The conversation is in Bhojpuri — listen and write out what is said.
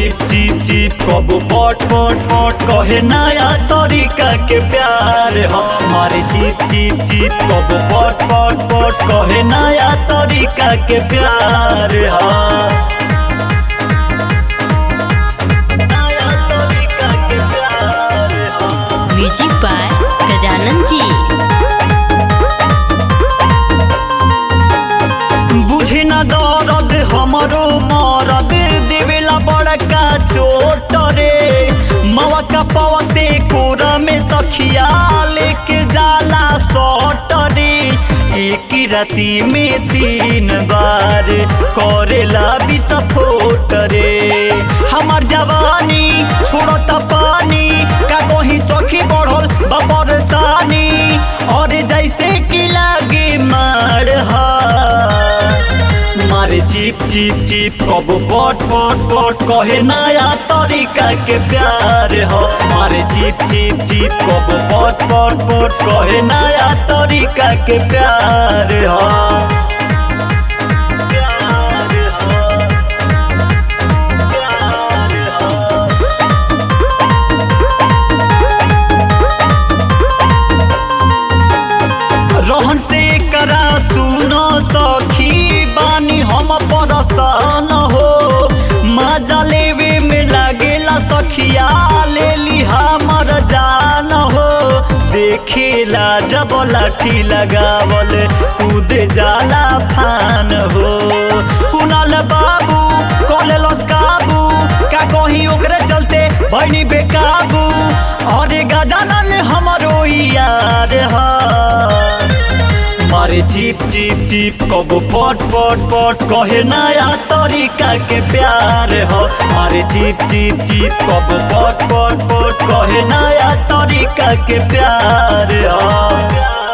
चिप चिप चिप कबो पट पट पट कहे नया तरीका के प्यार हमारे चिप चिप चिप कबो पट पट पट कहे नया तरीका के प्यार हाँ नया तरीका के प्यार हाँ म्यूजिक बाय गजानन जी बुझी न दर्द हमरो मरद देवेला बड़का चोट रे मवा का पवते कोरा में सखिया लेके जाला सट रे एक ही राती में तीन बार करेला विस्फोट रे हमार जवानी छोड़ता पानी का कहीं सखी बढ़ल बबरसानी और जैसे कि लागे मार हा मारे चिप चिप चिप कबो पट पट पट कहे नया तरीका के प्यार हो मारे चिप चिप चिप कबो पट पट पट कहे नया तरीका के प्यार हो प्यार हो प्यार हो रहन से करा सुनो सखी बानी हम परसान हो मजा लेवे में लागेला सखिया ले ली हमर जान हो देखेला जब लाठी लगावल कूद जाला फान हो कुनाल बाबू कॉले लस काबू का कहीं ओकरे चलते भैनी बेकाबू अरे गजानन हमरो यार हा मारे चिप चिप चिप कबो पट पट पट कहे नया तरीका के प्यार हो मारे चिप चिप चिप कबो पट पट पट कहे नया तरीका के प्यार हो